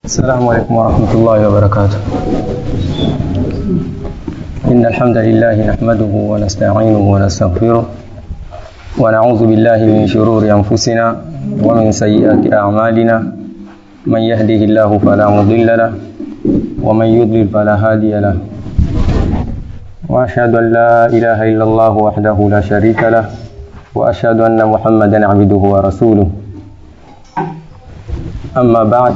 السلام عليكم ورحمة الله وبركاته إن الحمد لله نحمده ونستعينه ونستغفره ونعوذ بالله من شرور أنفسنا ومن سيئات أعمالنا من يهده الله فلا مضل له ومن يضلل فلا هادي له وأشهد أن لا إله إلا الله وحده لا شريك له وأشهد أن محمدا عبده ورسوله أما بعد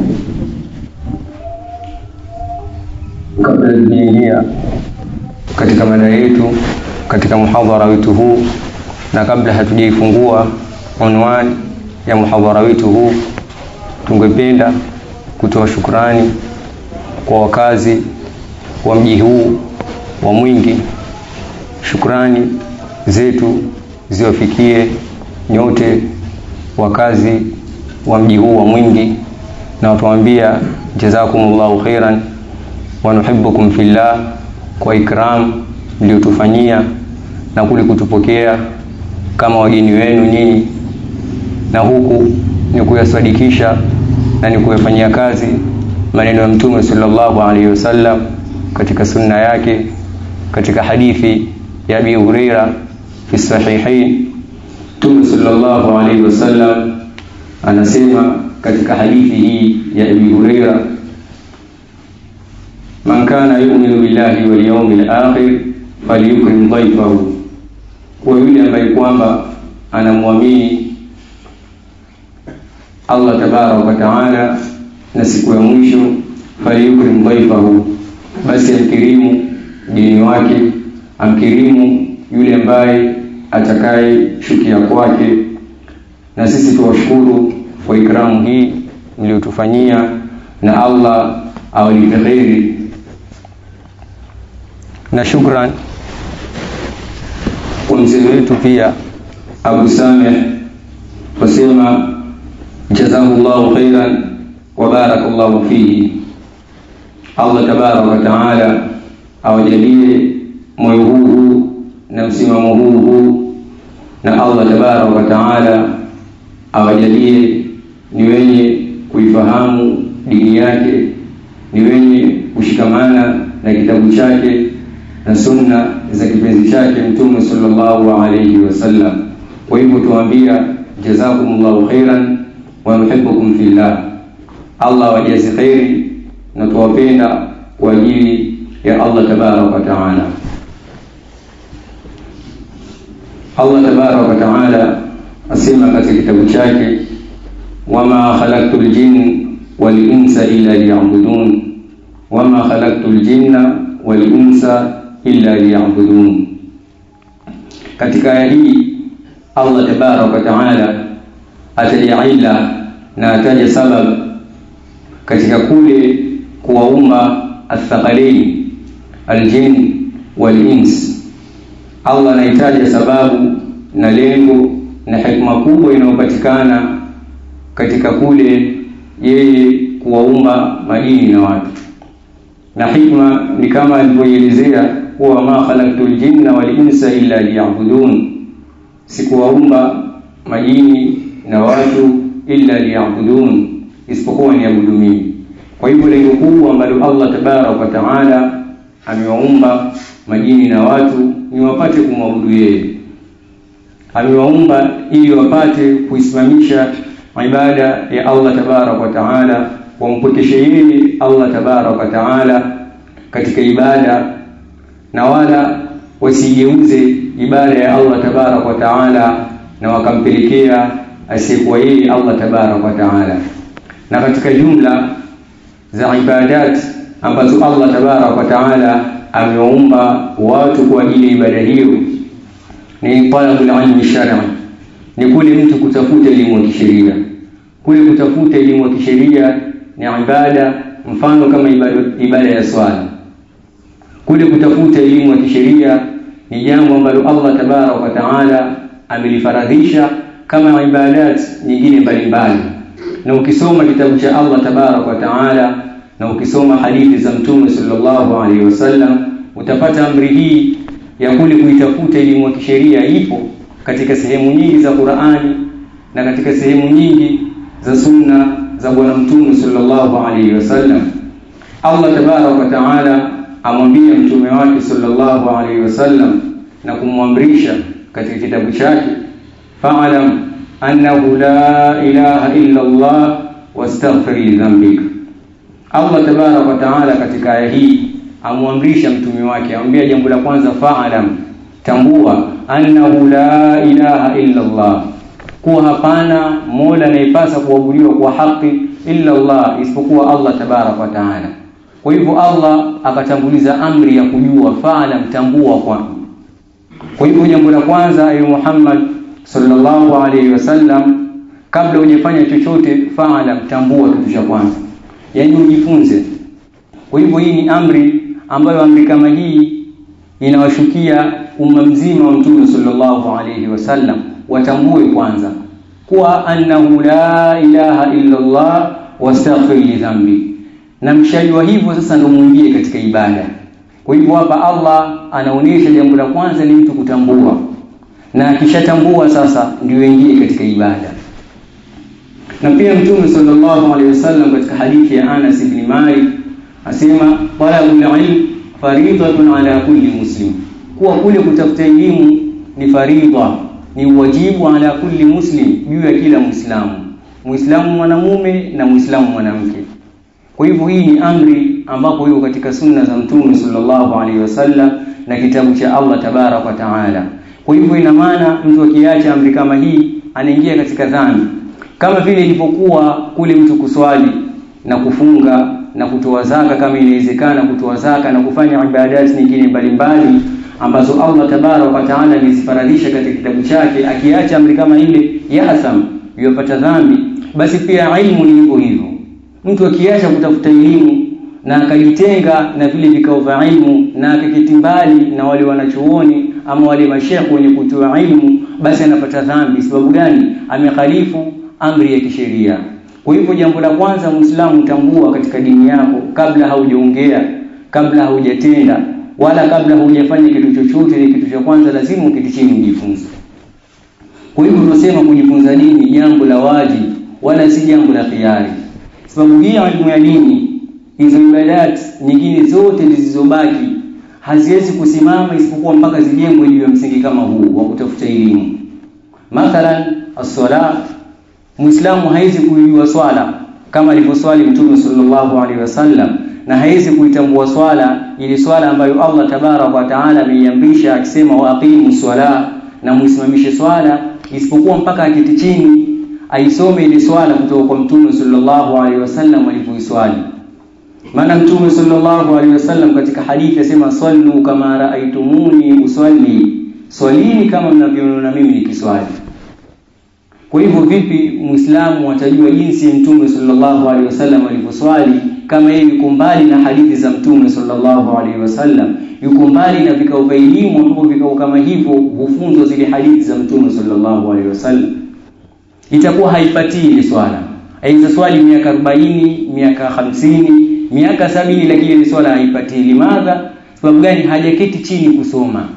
kabla tujaingia katika mada yetu katika muhadhara wetu huu na kabla hatujaifungua unwani ya muhadhara wetu huu tungependa kutoa shukrani kwa wakazi wa mji huu wa Mwingi. Shukrani zetu ziwafikie nyote wakazi wa mji huu wa Mwingi, na watuambia jazakumullahu khairan wa nuhibbukum fillah kwa ikram mliotufanyia na kule kutupokea kama wageni wenu nyinyi, na huku ni kuyasadikisha na ni kuyafanyia kazi maneno ya Mtume sallallahu alaihi wasallam katika sunna yake katika hadithi ya Abi Huraira fi sahihain Mtume sallallahu alaihi wasallam anasema katika hadithi hii ya Abi Huraira man kana yu'minu billahi wal yawmil akhir falyukrim dhayfahu kwa yule ambaye kwamba anamwamini Allah tabaraka wa taala na siku ya mwisho falyukrim dhayfahu basi amkirimu mgeni wake amkirimu yule ambaye atakaye shukia kwake na sisi tuwashukuru kwa ikramu hii mliotufanyia na Allah awalipe kheri na shukran kwa mzee wetu pia Abu Sameh wasema jazahullahu khairan wa barakallahu fihi Allah tabaraka wa taala awajalie moyo huu huu na msimamo huu huu na Allah tabaraka wa taala awajalie ni wenye kuifahamu dini yake ni wenye kushikamana na kitabu chake na sunna za kipenzi chake mtume sallallahu alayhi wasallam kwa hivyo tuambia jazakumullahu khairan wa nuhibbukum fillah Allah wajazi khairi na tuwapenda kwa ajili ya Allah tabaraka wa taala Allah tabaraka wa taala asema katika kitabu chake wama khalaqtul jinn wal insa illa liya'budun wama khalaqtul jinna wal insa illa liya'budun katika aya hii Allah tabaraka wa taala ataja ila na ataja sabab katika kule kuwaumba athaqalaini aljin wal ins Allah anahitaja sababu na lengo na hikma kubwa inayopatikana katika kule yeye kuwaumba majini na watu na hikma ni kama alivyoelezea kuwa ma khalaqtul jinna wal insa illa liya'budun sikuwaumba majini na watu illa liya'budun isipokuwa niabudu mimi kwa hivyo lengo kubwa ambalo Allah tabaraka wa taala amewaumba majini na watu ni wapate kumwabudu yeye amewaumba ili wapate kuisimamisha ibada ya Allah tabaraka wa taala wampokeshe yeye Allah tabaraka wa taala katika ibada na wala wasigeuze ibada ya Allah tabaraka wa taala na wakampelekea asiyekuwa yeye Allah tabaraka wa taala na katika jumla za ibadat ambazo Allah tabaraka wa taala amewaumba watu kwa ajili ya ibada hiyo ni talabul ilmi shar'i ni kule mtu kutafuta elimu ya kisheria kule kutafuta elimu ya kisheria ni ibada mfano kama ibada, ibada ya swala kule kutafuta elimu ya kisheria ni jambo ambalo Allah tabaraka wa taala amelifaradhisha kama ibadat nyingine mbalimbali na ukisoma kitabu cha Allah tabaraka wa taala na ukisoma hadithi za mtume sallallahu alaihi wasallam utapata amri hii ya kule kuitafuta elimu ya kisheria ipo katika sehemu nyingi za Qur'ani na katika sehemu nyingi za sunna za bwana mtume sallallahu alaihi wasallam Allah tabaraka wa taala amwambia mtume wake sallallahu alaihi wasallam na kumwamrisha katika kitabu chake fa'alam annahu la ilaha illa Allah wastaghfir li dhanbik Allah tabaraka wa taala katika aya hii amwamrisha mtume wake amwambia jambo la kwanza fa'alam tambua annahu la ilaha illa Allah kuwa hapana mola anayepasa kuabudiwa kwa haki illa Allah isipokuwa Allah tabaraka wa taala kwa hivyo Allah akatanguliza amri ya kujua fa'alam tambua kwa kwa hivyo jambo la kwanza ayu Muhammad sallallahu alaihi wasallam kabla hujafanya chochote fa'alam tambua kitu cha kwanza yani ujifunze kwa hivyo hii ni amri ambayo amri kama hii inawashukia umma mzima wa mtume sallallahu alaihi wasallam watambue kwanza kuwa annahu la ilaha illa Allah wastaghfir li dhanbi na mshajua hivyo sasa ndio muingie katika ibada kwa hivyo hapa Allah anaonyesha jambo la kwanza ni mtu kutambua na akishatambua sasa ndio ingie katika ibada na pia mtume sallallahu alaihi wasallam katika hadithi ya Anas ibn Malik asema talabul ilm faridatun ala kulli muslim kuwa kule kutafuta elimu ni faridha ni wajibu ala kulli muslim juu ya kila muislamu muislamu mwanamume na muislamu mwanamke kwa hivyo hii ni amri ambapo iko katika sunna za mtume sallallahu alaihi wasallam na kitabu cha Allah tabarak wa taala kwa hivyo ina maana mtu akiacha amri kama hii anaingia katika dhambi kama vile ilivyokuwa kule mtu kuswali na kufunga na kutoa zaka kama inawezekana kutoa zaka na kufanya ibadati nyingine mbalimbali ambazo Allah tabarak wa taala amezifaradhisha katika kitabu chake akiacha amri kama ile yatham yupata dhambi basi pia ilmu ni hivyo hivyo mtu akiacha kutafuta elimu na akajitenga na vile vikao vya ilmu na akaketi mbali na wale wanachuoni ama wale mashekhe wenye kutoa ilmu basi anapata dhambi sababu gani amekhalifu amri ya kisheria kwa hivyo jambo la kwanza muislamu tambua katika dini yako kabla haujaongea kabla haujatenda wala kabla hujafanya kitu chochote ni kitu cha kwanza lazima uketi chini ujifunze kwa hivyo tunasema kujifunza dini jambo la wajibu wala si jambo la khiari sababu hii elimu ya dini hizo ibadat nyingine zote zilizobaki haziwezi kusimama isipokuwa mpaka zijengwe juu ya msingi kama huu wa kutafuta elimu mathalan as-sala muislamu haizi kuijua swala kama alivyoswali mtume sallallahu alaihi wasallam na haizi kuitambua swala ili swala ambayo Allah tabarak wa taala ameiamrisha akisema waqimu swala na muisimamishe swala isipokuwa mpaka akiti chini aisome ile swala kutoka kwa mtume sallallahu alaihi wasallam alipoiswali maana mtume sallallahu alaihi wasallam katika hadithi asema sallu kama raaitumuni usalli swalini kama mnavyoona mimi nikiswali kwa hivyo vipi muislamu atajua jinsi mtume sallallahu alaihi wasallam alivyoswali kama yeye yuko mbali na hadithi za mtume sallallahu alaihi wasallam yuko mbali na vikao vya elimu ambapo vikao kama hivyo hufunzwa zile hadithi za mtume sallallahu alaihi wasallam itakuwa haipatii ile swala aiza swali miaka 40 miaka 50 miaka sabini lakini ile swala haipatii limadha sababu gani hajaketi chini kusoma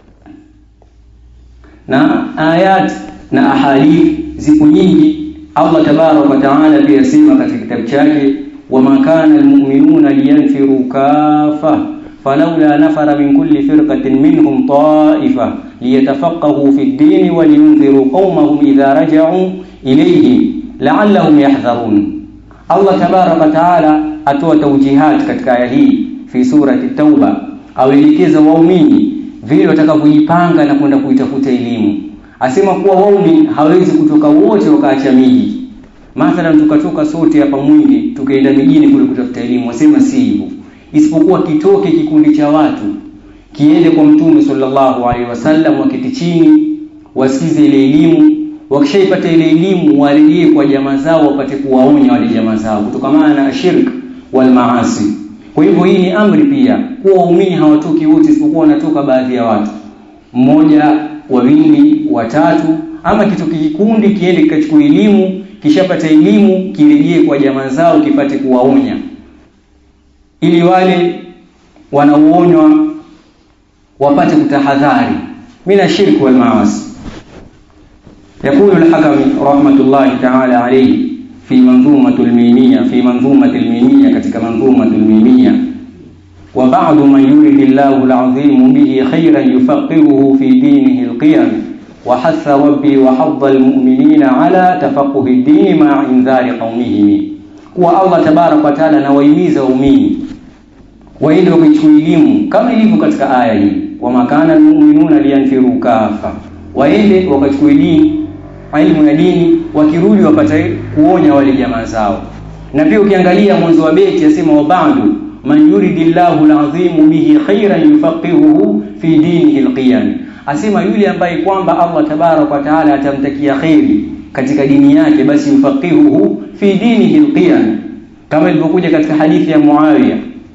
na ayat na ahadith zipo nyingi Allah tabarak wa taala pia sema katika kitabu chake wama kana almu'minuna liyanfiru kafa falawla nafara min kulli firqatin minhum ta'ifa liyatafaqahu fi ad-din wa liyunziru qaumahum idha raja'u ilayhim la'allahum yahdharun Allah tabarak wa taala atoa taujihat katika aya hii fi surati tauba awelekeza waumini vile watakavyojipanga na kwenda kuitafuta elimu asema kuwa waumini hawezi kutoka wote wakaacha miji mathalan tukatoka sote hapa mwingi tukaenda mijini kule kutafuta elimu asema si hivyo isipokuwa kitoke kikundi cha watu kiende kwa mtume sallallahu alaihi wasallam waketi chini wasikize ile elimu wakishaipata ile elimu warejee kwa jamaa zao wapate kuwaonya wale jamaa zao kutokamana na shirk wal maasi kwa hivyo hii ni amri pia kuwa waumini hawatoki wote isipokuwa wanatoka baadhi ya watu mmoja wawili watatu ama kitoki kikundi kiende kikachukua elimu kishapata elimu kirejee kwa jamaa zao kipate kuwaonya ili wale wanaoonywa wapate kutahadhari mina shirki wal maasi يقول الحكم رحمة الله تعالى عليه fi manzumatul mimia fi manzumatil mimia katika manzumatul mimia wa ba'du man yuridillahu al'azim bihi khayran yufaqihuhu fi dinihi alqiyam wa hatha rabbi wa hadda almu'minina ala tafaqquhi ad-din ma'a inzari qaumihim kuwa Allah tabarak wa taala anawahimiza waumini waende wakachukua elimu kama ilivyo katika aya hii wa makana almu'minuna liyanfiru kafa waende wakachukua elimu elimu ya dini wakirudi wapate kuonya wale jamaa zao na pia ukiangalia mwanzo wa beti asema wa ba'du man yuridillahu al'azim bihi khairan yufaqihuhu fi dinihi alqiyam asema yule ambaye kwamba Allah tabarak wa taala atamtakia khairi katika dini yake basi yufaqihuhu fi dinihi alqiyam kama ilivyokuja katika hadithi ya Muawiya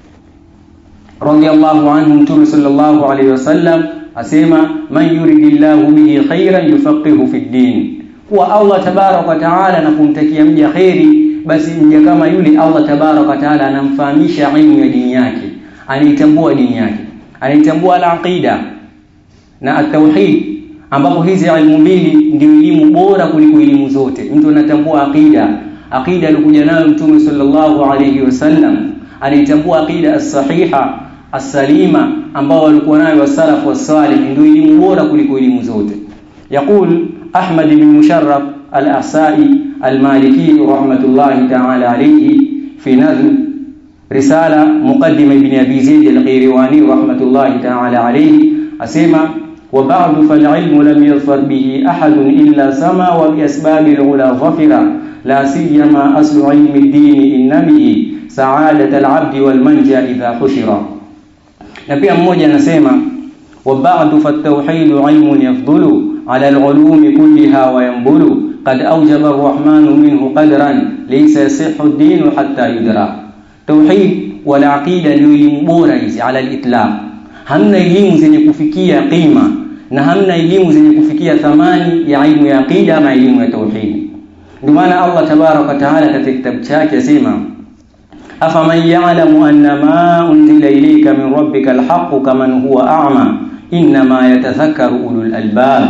radiyallahu anhu mtume sallallahu alayhi wasallam asema man yuridillahu bihi khairan yufaqihu fi din kuwa Allah tabarak wa taala na kumtakia mja khairi basi mja kama yule Allah tabarak wa taala anamfahamisha ilmu ya dini yake anaitambua dini yake anaitambua al-aqida na at-tauhid ambapo hizi ilmu mbili ndio elimu bora kuliko elimu zote mtu anatambua aqida aqida alikuja nayo mtume sallallahu alayhi wasallam anaitambua aqida as-sahiha as-salima ambao walikuwa nayo wasalafu wasalih ndio elimu bora kuliko elimu zote يقول أحمد بن مشرف الأحسائي المالكي رحمة الله تعالى عليه في نظم رسالة مقدمة ابن أبي زيد القيرواني رحمة الله تعالى عليه أسمع وبعد فالعلم لم يظفر به أحد إلا سما وبأسباب العلا ظفر لا سيما أصل علم الدين إنمه سعادة العبد والمنجى إذا حشر نبي mmoja anasema وبعد فالتوحيد علم يفضل على العلوم كلها وينبل قد أوجب الرحمن منه قدرا ليس يصح الدين حتى يدرى توحيد والعقيدة ndio elimu bora hizi ala al-itlaq hamna elimu zenye kufikia qima na hamna elimu zenye kufikia thamani ya ilmu ya aqida ama elimu ya tauhid ndio maana Allah tabarak wa taala katika kitabu chake asema afaman ya'lamu anna ma unzila ilayka min rabbika al-haqq kaman huwa a'ma inma yatadhakkaru ulul albab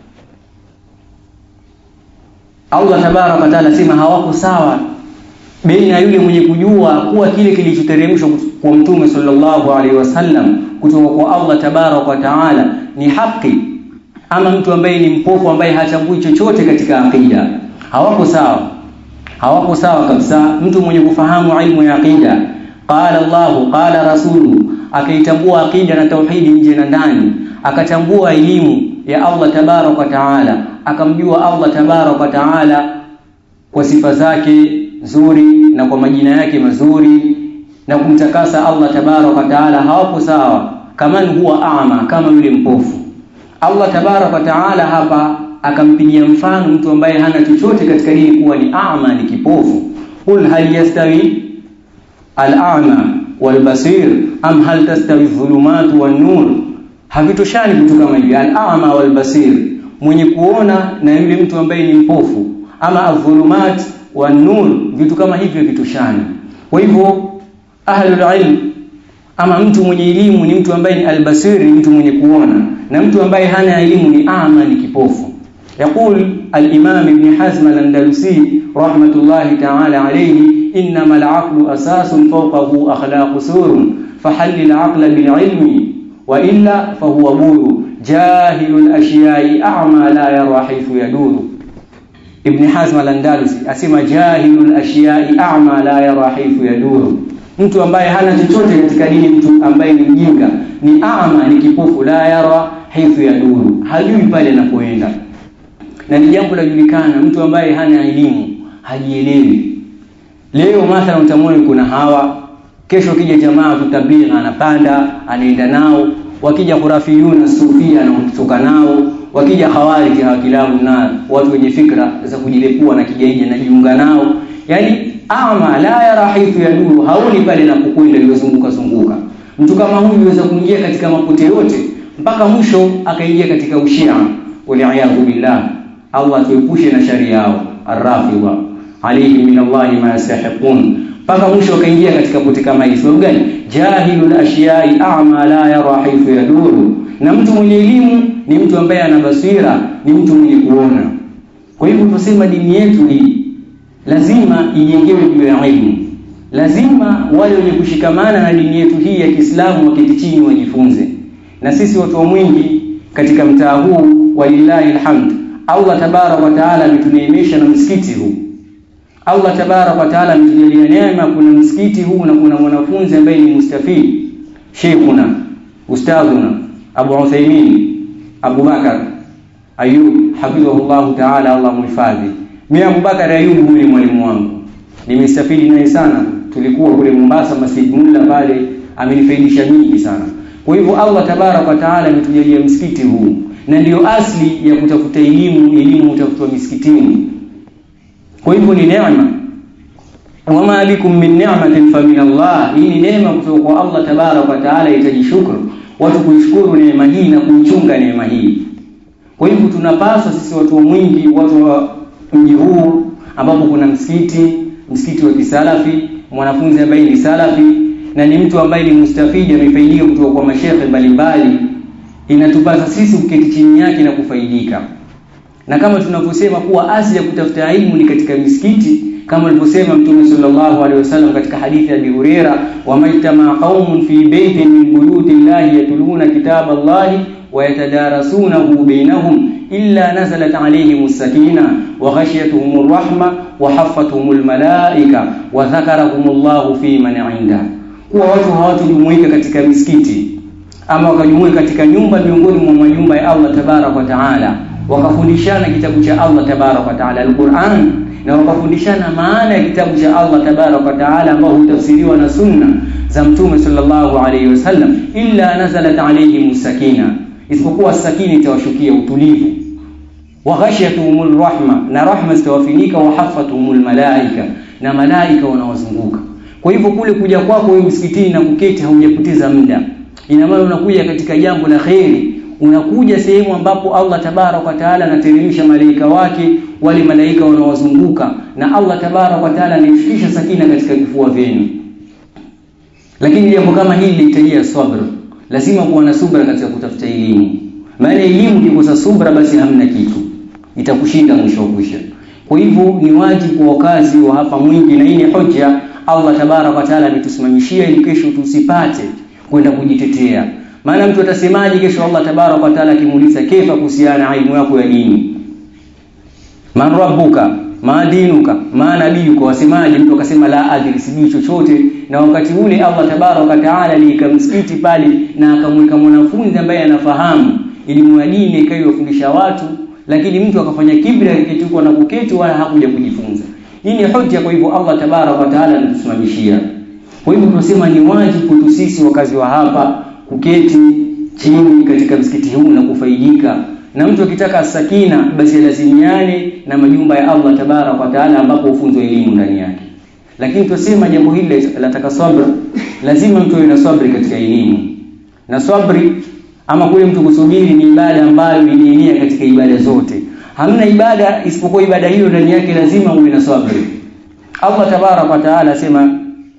Allah tabarak wa taala sema hawako sawa baina yule mwenye kujua kuwa kile kilichoteremshwa kwa mtume sallallahu alaihi wasallam kutoka kwa Allah tabarak wa taala ni haki ama mtu ambaye ni mpofu ambaye hachambui chochote katika aqida hawako sawa hawako sawa kabisa mtu mwenye kufahamu ilmu ya aqida qala Allah qala rasulu akaitambua aqida na tauhidi nje na ndani akatambua elimu ya Allah tabarak wa taala akamjua Allah tabarak wa taala kwa sifa zake nzuri na kwa majina yake mazuri na kumtakasa Allah tabarak wa taala hawapo sawa kama huwa ama kama yule mpofu Allah tabarak wa taala hapa akampigia mfano mtu ambaye hana chochote katika dini kuwa ni ama ni kipofu qul hal yastawi al-a'ma wal-basir am hal tastawi dhulumatu wan-nur havitoshani vitu kama hivi al-a'ma wal-basir mwenye kuona na yule mtu ambaye ni mpofu ama adh-dhulumat wan-nur vitu kama hivyo vitoshani kwa hivyo ahlul ilm ama mtu mwenye elimu ni mtu ambaye ni al-basir ni mtu mwenye kuona na mtu ambaye hana elimu ni ama ni kipofu يقول الإمام ابن حزم الأندلسي رحمة الله تعالى عليه إنما العقل أساس فوقه أخلاق سور فحل العقل بالعلم وإلا فهو بور جاهل الأشياء أعمى لا يرى حيث يدور ابن حزم الأندلسي أسمى جاهل الأشياء أعمى لا يرى حيث يدور mtu ambaye hana chochote katika dini mtu ambaye ni mjinga ni ama ni kipofu la yara haithu yaduru hajui pale anapoenda na ni jambo la julikana mtu ambaye hana elimu hajielewi leo mathalan utamwona kuna hawa kesho kija jamaa tutablighi anapanda anaenda nao wakija khurafiyuna sufia anatoka nao wakija khawarij hawakilabu na watu wenye fikra za kujilepua na kijaija na jiunga nao yani ama la yara haithu yaduru haoni pale napokwenda iliyozunguka zunguka mtu kama huyu anaweza kuingia katika mapote yote mpaka mwisho akaingia katika ushia waliaadhu billah Allah atuepushe na shari yao arrafidha alayhi min Allah ma yastahiqun mpaka mwisho akaingia katika pote kama hili sababu gani jahilul ashiyai a'ma la yara haythu yaduru na mtu mwenye elimu ni mtu ambaye ana basira ni mtu mwenye kuona kwa hivyo tunasema dini yetu hii lazima ijengewe juu ya ilmu lazima wale wenye kushikamana na dini yetu hii ya Kiislamu waketi chini wajifunze na sisi watu wa mwingi katika mtaa huu walillahi alhamd Allah tabarak wa taala ametuneemesha na msikiti huu Allah tabarak wa taala ametujalia neema kuna msikiti huu na kuna mwanafunzi ambaye ni mustafid Sheikhuna ustadhuna Abu Uthaymeen Abu Bakar Ayub hafidhahullah taala Allah muhifadhi mimi Abu Bakar Ayub huyu ni mwalimu wangu nimestafidi naye sana tulikuwa kule Mombasa Masjid Mulla pale amenifaidisha mingi sana kwa hivyo Allah tabarak wa taala ametujalia msikiti huu na ndiyo asli ya kutafuta elimu elimu utafutwa misikitini kwa hivyo ni neema wama bikum min ni'matin fa min Allah hii ni neema kutoka kwa Allah tabarak wa taala itaji shukru watu kuishukuru neema hii na kuichunga neema hii kwa hivyo tunapaswa sisi watu wa mwingi watu wa mji huu ambapo kuna msikiti msikiti wa kisalafi mwanafunzi ambaye ni salafi na ni mtu ambaye ni mustafidi amefaidika kutoka kwa mashehe mbalimbali inatupasa sisi kuketi chini yake na kufaidika na kama tunavyosema kuwa asili ya kutafuta elimu ni katika misikiti kama alivyosema mtume sallallahu alaihi wasallam katika hadithi ya Abi Huraira wa maitama qaumun fi baitin min buyuti llahi yatluna kitaba allahi wa yatadarasunahu bainahum illa nazalat alaihim sakina wa ghashiyatuhum rahma wa haffatuhum malaika wa dhakarahum Allahu fi man inda kuwa watu hawatujumuika katika misikiti ama wakajumuika katika nyumba miongoni mwa manyumba ya Allah tabarak wa taala wakafundishana kitabu cha Allah tabarak wa taala alquran na wakafundishana maana ya kitabu cha Allah tabarak wa taala ambao hutafsiriwa na sunna za mtume sallallahu alayhi wasallam illa nazalat alayhim sakina isipokuwa sakina itawashukia utulivu wa ghashiyatuhumur rahma na rahma zitawafinika wa haffatuhumul malaika na malaika wanawazunguka kwa hivyo kule kuja kwako wewe msikitini na kuketi haujapoteza muda ina maana unakuja katika jambo la kheri unakuja sehemu ambapo Allah tabarak wa taala anateremsha malaika wake wale malaika wanawazunguka na Allah tabarak wa taala anafikisha sakina katika vifua vyenu lakini jambo kama hili linahitajia sabr lazima kuwa na subra katika kutafuta elimu maana elimu ukikosa subra basi hamna kitu itakushinda mwisho wa kwisha kwa hivyo ni wajibu kwa wakazi wa hapa mwingi na hii ni hoja Allah tabarak wa taala ametusimamishia ili kesho tusipate kwenda kujitetea maana mtu atasemaje kesho Allah tabarak wa taala akimuuliza kefa kuhusiana na elimu yako ya dini man rabbuka ma dinuka ma nabiyuka wasemaje mtu akasema la adri sijui chochote na wakati ule Allah tabarak wa taala aliika msikiti pale na akamweka mwanafunzi ambaye anafahamu elimu ya dini ikaiwafundisha watu lakini mtu akafanya kibri akiketi na kuketi wala hakuja kujifunza hii ni hoja kwa hivyo Allah tabarak wa taala anatusimamishia kwa hivyo tunasema ni wajibu kwetu sisi wakazi wa hapa kuketi chini katika msikiti huu na kufaidika na mtu akitaka sakina basi lazimiane na majumba ya Allah tabarak wa taala ambapo hufunzwa elimu ndani yake lakini tusema jambo hili lataka sabr lazima mtu awe na sabri katika elimu na sabri ama kule mtu kusubiri ni ibada ambayo ilienea katika ibada zote hamna ibada isipokuwa ibada hiyo ndani yake lazima uwe na sabri Allah tabarak wa taala asema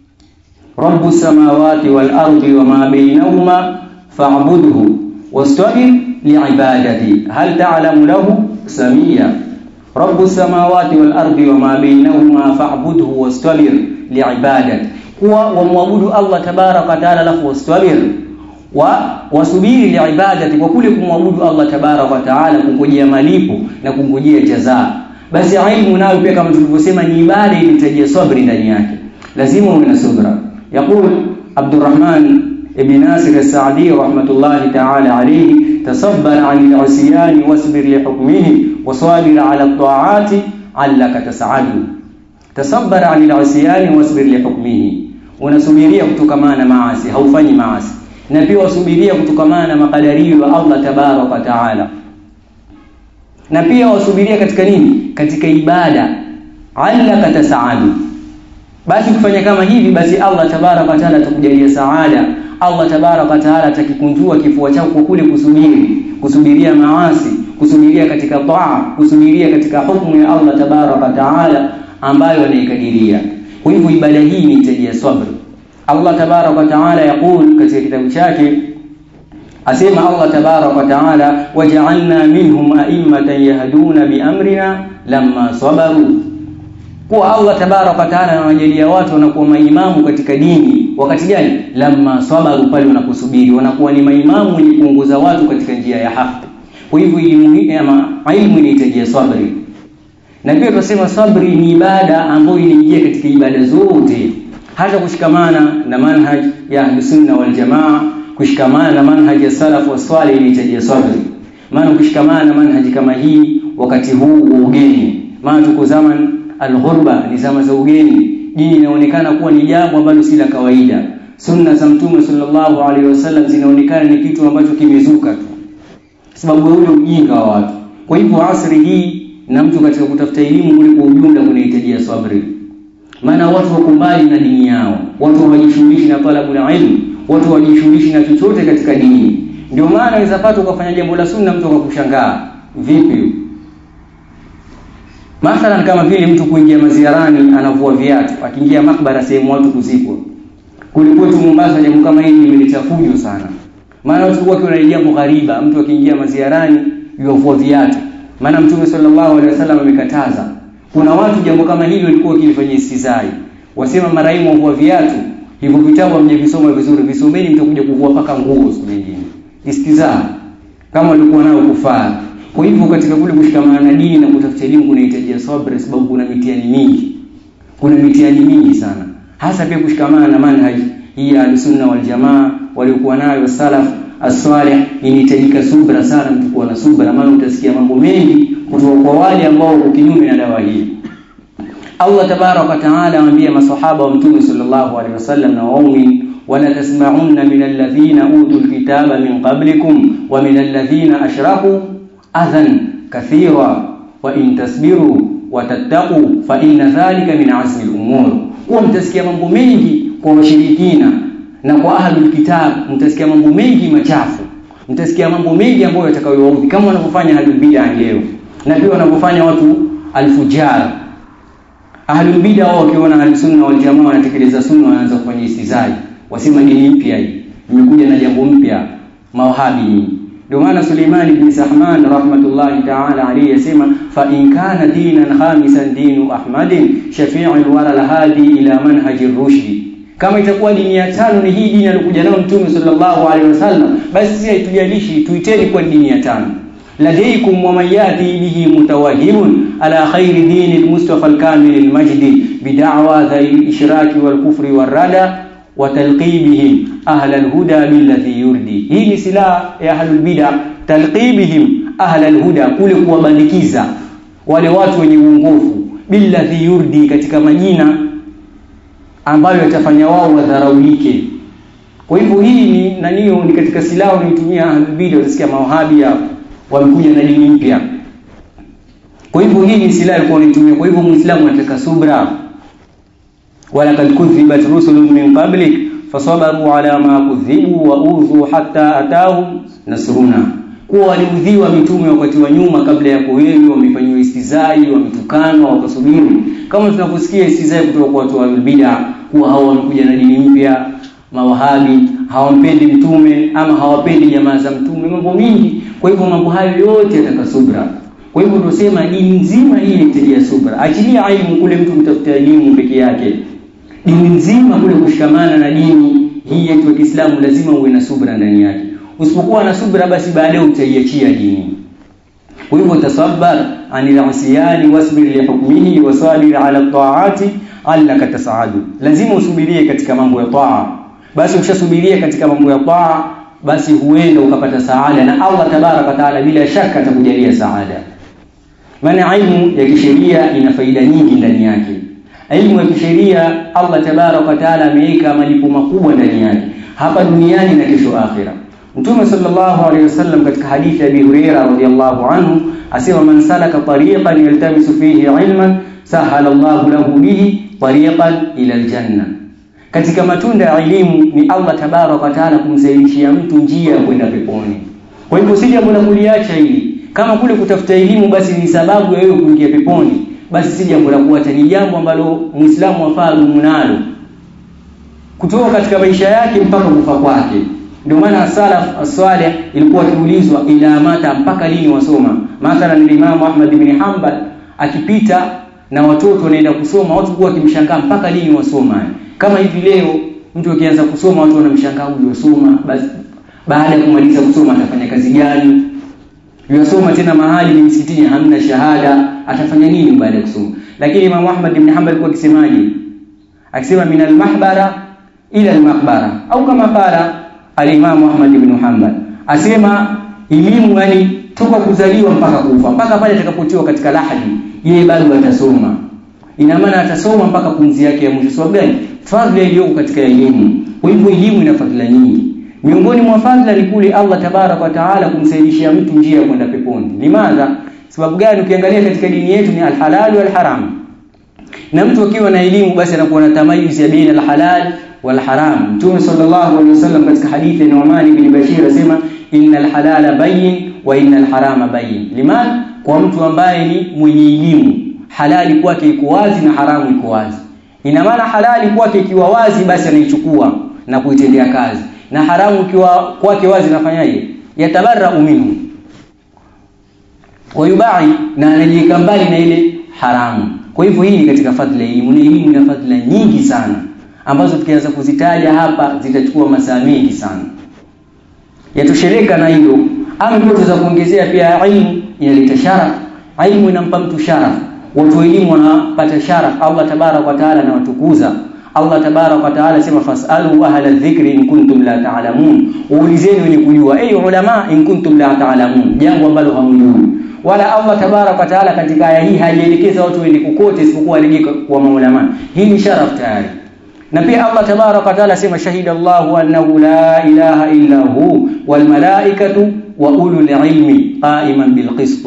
رب السماوات والأرض وما بينهما فاعبده واستبر لعبادته هل تعلم له سميا رب السماوات والأرض وما بينهما فاعبده واستبر لعبادته هو ومعبد الله تبارك وتعالى له واستبر wa wasubiri liibadati kwa kule kumwabudu Allah tabarak wa taala kungojea malipo na kungojea jazaa basi ilmu nayo pia kama tulivyosema ni ibada inahitajia sabri ndani yake lazima uwe na subra يقول عبد الرحمن ابن ناصر السعدي رحمة الله تعالى عليه تصبر عن العصيان واصبر لحكمه وصابر على الطاعات علك تسعد تصبر عن العصيان واصبر لحكمه unasubiria kutokamana na maasi haufanyi maasi na pia wasubiria kutokamana na makadario ya Allah tabarak wa taala na pia wasubiria katika nini katika ibada allaka tasaadu basi kufanya kama hivi basi Allah tabarak wa taala atakujalia saada Allah tabarak wa taala atakikunjua kifua chako kwa kule kusubiri kusubiria maasi kusubiria katika taa kusubiria katika hukumu ya Allah tabarak wa taala ambayo anaikadiria kwa hivyo ibada hii ni hitaji ya sabr Allah tabarak wa taala yakul katika kitabu chake asema Allah tabarak wa taala waja'alna minhum a'immatan yahduna biamrina lamma sabaru kuwa Allah tabaraka wa taala anawajalia watu wanakuwa maimamu katika dini wakati gani lamma sabaru pale wanaposubiri wanakuwa ni maimamu wenye kuongoza watu katika njia ya haki kwa hivyo elimu hii ama ilmu inahitaji sabri na pia tunasema sabri ni ibada ambayo inaingia katika ibada zote hata kushikamana na manhaj ya ahlusunna wal jamaa kushikamana na manhaj ya salaf wa salih inahitaji sabri maana ukishikamana na manhaji kama hii wakati huu wa ugeni maana tuko zaman alghurba ni zama za ugeni dini inaonekana kuwa ni jambo ambalo si la kawaida sunna za mtume sallallahu alaihi wasallam zinaonekana ni kitu ambacho kimezuka tu sababu ule ujinga wa watu kwa hivyo asri hii na mtu katika kutafuta elimu kule kwa ujumla kunahitajia sabri maana watu wako mbali na dini yao watu hawajishughulishi na talabu la ilmu watu hawajishughulishi na chochote katika dini ndio maana inaweza pata ukafanya jambo la sunna mtu akakushangaa vipi mathalan kama vile mtu kuingia maziarani anavua viatu akiingia makbara sehemu watu kuzikwa kule kwetu Mombasa jambo kama hili limeleta fujo sana maana watu walikuwa wakiona jambo ghariba mtu akiingia maziarani yovua viatu maana mtume sallallahu alaihi wasallam amekataza kuna watu jambo kama hili walikuwa wakilifanyia istizai wasema maraimu wavua viatu hivyo vitabu hamjavisoma vizuri visomeni mtakuja kuvua paka nguo siku nyingine istizaa kama walikuwa nao kufaa kwa hivyo katika kule kushikamana na dini na kutafuta elimu kunahitaji sabri sababu kuna mitihani mingi kuna mitihani mingi sana hasa pia kushikamana na manhaj hii ya sunna wal jamaa waliokuwa nayo salaf as-salih inahitajika subra sana mtu kuwa na subra maana utasikia mambo mengi kutoka kwa wale ambao wako kinyume na dawa hii Allah tabarak wa taala amwambia masahaba wa mtume sallallahu alaihi wasallam na waumini wala tasma'unna min alladhina utul kitaba min qablikum wa min alladhina ashraku adhan kathira wa in tasbiru wa tattaqu fa inna dhalika min azmi al-umur huwa mtasikia mambo mengi kwa washirikina na kwa ahlul kitab mtasikia mambo mengi machafu mtasikia mambo mengi ambayo yatakayowaudhi kama wanavyofanya ahlul bid'ah leo na pia wanavyofanya watu alfujar ahlul bid'ah wao wakiona ahlus sunna wal jamaa wanatekeleza sunna wanaanza kufanya istizai wasema dini mpya hii imekuja na jambo mpya mawahabi nyinyi ndio maana Suleiman ibn Sahman rahmatullahi ta'ala alayhi yasema fa in kana dinan khamisan dinu Ahmadin shafi'ul wara hadi ila manhaji rushdi kama itakuwa dini ya tano ni hii dini aliyokuja nayo Mtume sallallahu alaihi wasallam basi sisi haitujalishi tuiteni kwa dini ya tano ladaykum wa man yati bihi mutawahhimun ala khairi dini al-mustafa al-kamil al-majdi bid'awa dhil ishraki wal kufri war rada wa talqibihim ahla al-huda billadhi yurdi hii ni silaha ya ahlul bid'ah talqibihim ahla al-huda kule kuwabandikiza wale watu wenye uongofu billadhi yurdi katika majina ambayo yatafanya wao wadharaulike kwa hivyo hii ni nanio ni katika silaha wanayotumia ahlul bid'ah utasikia mawahabi hapo wamekuja na dini mpya kwa hivyo hii ni silaha alikuwa anaitumia kwa hivyo muislamu anataka subra walaqad kudhibat rusulun min qablik fasabaru ala ma kudhibu wa udhu hatta atahum nasruna kuwa waliudhiwa mitume wakati wa nyuma kabla ya wewe wamefanyiwa istizai wametukanwa wakasubiri kama tunaposikia istizai kutoka kwa watu wa bid'a kuwa hao wamekuja na dini mpya mawahabi hawampendi mtume ama hawapendi jamaa za mtume mambo mingi kwa hivyo mambo hayo yote yataka subra kwa hivyo tunasema dini nzima hii inahitaji subra achilia elimu kule mtu mtafuta elimu peke yake dini nzima kule kushikamana na dini hii yetu ya Kiislamu lazima uwe na subra ndani yake usipokuwa na subra basi baadaye utaiachia dini kwa hivyo tasabbar anil asiyani wasbir li hukmihi wasabir ala taati allaka tasaadu lazima usubirie katika mambo ya taa basi ukishasubiria katika mambo ya taa basi huenda ukapata saada na Allah tabaraka taala bila shaka atakujalia saada maana ilmu ya kisheria ina faida nyingi ndani yake ilmu ya kisheria Allah tabaraka taala ameweka malipo makubwa ndani yake hapa duniani na kesho akhira Mtume sallallahu alaihi wasallam katika hadithi ya Abi Huraira radhiyallahu anhu asema man salaka tariqan yaltamisu fihi ilman sahala Allahu lahu bihi tariqan ila aljanna katika matunda ya elimu ni Allah tabaraka taala kumsahilishia mtu njia ya kwenda peponi kwa hivyo si jambo la kuliacha hili kama kule kutafuta elimu basi ni sababu ya wewe kuingia peponi basi si jambo la kuacha ni jambo ambalo muislamu afaa dumu nalo kutoka katika maisha yake mpaka kufa kwake ndio maana salaf as-salih ilikuwa kiulizwa ila mata mpaka lini wasoma mathalan Imam Ahmad ibn Hanbal akipita na watoto wanaenda kusoma watu kuwa wakimshangaa mpaka lini wasoma kama hivi leo mtu akianza kusoma watu wanamshangaa huyu wasoma basi baada ya kumaliza kusoma atafanya kazi gani yasoma tena mahali ni msikitini hamna shahada atafanya nini baada ya kusoma lakini Imam Ahmad ibn Hanbal alikuwa akisemaje akisema min al-mahbara ila al-maqbara au kama qala al-Imam Ahmad ibn Hanbal asema elimu yani toka kuzaliwa mpaka kufa mpaka pale atakapotiwa katika lahadi yeye bado atasoma ina maana atasoma mpaka pumzi yake ya mwisho sababu gani fadhila iliyoko katika elimu kwa hivyo elimu ina fadhila nyingi miongoni mwa fadhila ni kule Allah tabarak wa taala kumsaidishia mtu njia ya kwenda peponi limadha sababu gani ukiangalia katika dini yetu ni alhalal wal haram na mtu akiwa na elimu basi anakuwa na tamayuz ya baina alhalal wal haram mtume sallallahu alaihi wasallam katika hadithi ya Nu'man ibn Bashir asema innal halala bayyin wa innal harama bayyin liman kwa mtu ambaye ni mwenye elimu halali kwake iko wazi na haramu iko wazi ina maana halali kwake ikiwa wazi basi anaichukua na kuitendea kazi na haramu ikiwa kwake wazi nafanyaje yatabarra minhu wayubai na anajiweka mbali na ile haramu kwa hivyo hii ni katika fadhila elimu na elimu ina fadhila nyingi sana ambazo tukianza kuzitaja hapa zitachukua masaa mengi sana yatosheleka na hilo ama ndoto za kuongezea pia ilmu inaleta sharaf ilmu inampa mtu sharaf watu elimu wanapata sharaf Allah tabarak wa taala anawatukuza Allah tabarak wa taala sema fasalu ahla dhikri in kuntum la ta'lamun uulizeni wenye kujua ay ulama in kuntum la ta'lamun jambo ambalo hamjui wala Allah tabarak wa taala katika aya hii hajaelekeza watu waende kokote isipokuwa alegeka kwa maulama hii ni sharaf tayari na pia Allah tabarak wa taala sema shahida Allahu annahu la ilaha illa hu wal malaikatu wa ulul ilmi qa'iman bil qist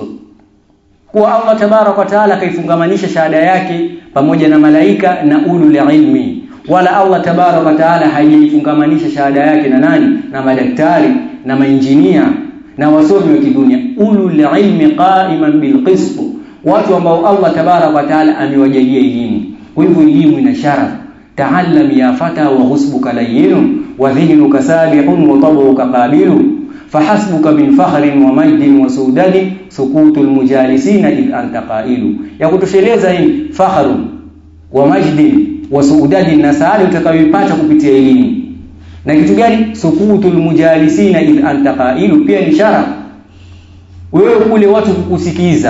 kuwa Allah tabarak wa taala kaifungamanisha shahada yake pamoja na malaika na ulul ilmi wala Allah tabarak wa taala hajaifungamanisha shahada yake na nani na madaktari na mainjinia na wasomi wa kidunia ulul ilmi qa'iman bil qist watu ambao Allah tabarak wa taala amewajalia elimu kwa hivyo elimu ina sharaf ta'allam ya fata wa husbuka layyinun wa dhihnuka sabihun wa tabuka qabilun فحسبك من فخر ومجد وسودد سكوت المجالسين إذ أنت قائل ya kutosheleza hii fakhru wa majdi wa suudadi na saali utakayoipata kupitia elimu na kitu gani sukutul mujalisina idh anta qailu pia ni ishara wewe kule watu kukusikiza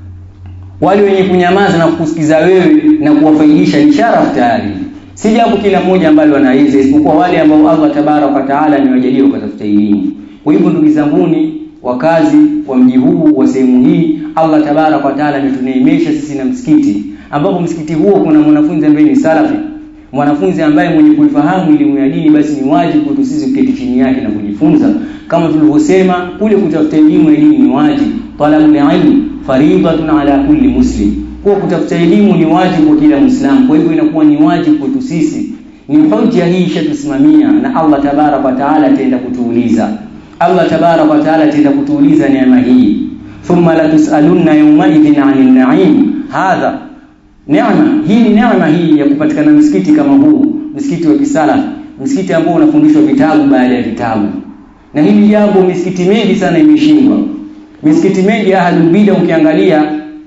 wale wenye kunyamaza na kukusikiza wewe na kuwafaidisha ni ishara tayari si jambo kila mmoja ambalo anaweza isipokuwa wale ambao Allah tabarak wa taala amewajalia wakatafuta elimu kwa hivyo ndugu zanguni wakazi wa mji huu wa sehemu hii Allah tabarak wa taala ametuneemesha sisi na msikiti ambapo msikiti huo kuna mwanafunzi ambaye ni salafi mwanafunzi ambaye mwenye kuifahamu elimu ya dini basi ni wajibu kwetu sisi kuketi chini yake na kujifunza kama tulivyosema kule kutafuta elimu ya dini ni wajibu talabul ilm faridatun ala kulli muslim kwa kutafuta elimu ni wajibu kwa kila muislamu kwa hivyo inakuwa ni wajibu kwetu sisi ni hoja hii ishatusimamia na Allah tabarak wa taala ataenda kutuuliza Allah tabarak wa taala ataenda kutuuliza neema hii thumma la tusalunna yawma idhin 'anil na'im hadha neema hii ni neema hii ya kupatikana msikiti kama huu msikiti wa kisala msikiti ambao unafundishwa vitabu baada ya vitabu na hili jambo misikiti mingi sana imeshindwa misikiti mingi ahlul bid'a ukiangalia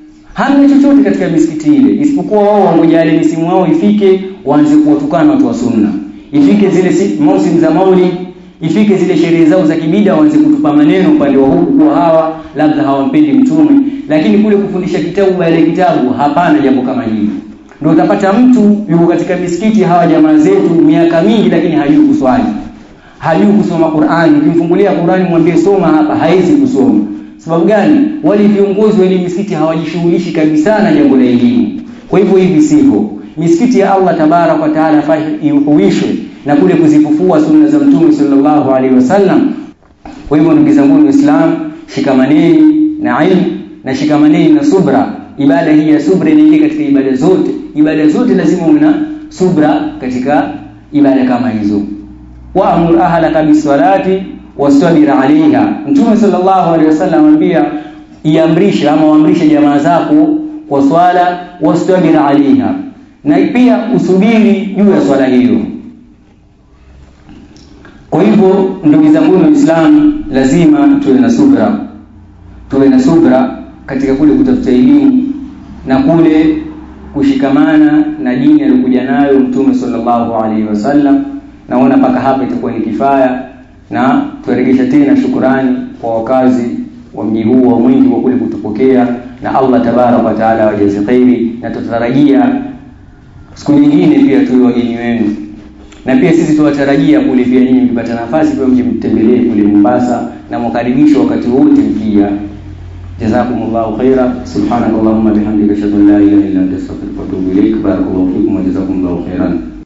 hamna chochote katika misikiti ile isipokuwa wao wangoja ile misimu wao ifike waanze kuwatukana watu wa sunna ifike zile si, mausim za maulid ifike zile sherehe zao za kibida waanze kutupa maneno upande wa huku kwa hawa labda hawampendi mtume lakini kule kufundisha kitabu baada ya kitabu hapana jambo kama hili ndio utapata mtu yuko katika misikiti hawa jamaa zetu miaka mingi lakini hajui kuswali hajui kusoma Qur'ani ukimfungulia Qur'ani mwambie soma hapa haizi kusoma sababu gani wale viongozi wa ile misikiti hawajishughulishi kabisa na jambo la elimu kwa hivyo hivi sivyo misikiti ya Allah tabarak wa taala ihuishwe na kule kuzifufua sunna za mtume sallallahu alaihi wasallam kwa hivyo ndugu zangu waislamu shikamaneni na ilmu na shikamaneni na subra ibada hii ya subra inaingia katika ibada zote ibada zote lazima una subra katika ibada kama hizo waamur ahlaka bisalati wastabir alaiha mtume sallallahu alaihi wasallam anambia iamrishe ama waamrishe jamaa zako kwa swala wastabir alaiha na pia usubiri juu ya swala hiyo kwa hivyo ndugu zangu waislamu lazima tuwe na subra tuwe na subra katika kule kutafuta elimu na kule kushikamana na dini aliyokuja nayo Mtume sallallahu alaihi wasallam. Naona mpaka hapa itakuwa ni kifaya, na tuaregesha tena shukurani kwa wakazi wa mji huu wa Mwingi kwa kule kutupokea, na Allah tabaraka wa taala wajaze kheri, na tutatarajia siku nyingine pia tuwe wageni wenu, na pia sisi tuwatarajia kule pia nyinyi mkipata nafasi pia mje mtembelee kule Mombasa, na mwakaribishwa wakati wote mkija. jazakumullahu khaira subhanakallahumma bihamdika ashhadu an la ilaha illa anta astaghfiruka wa atubu ilaik barakallahu fikum wa jazakumullahu khairan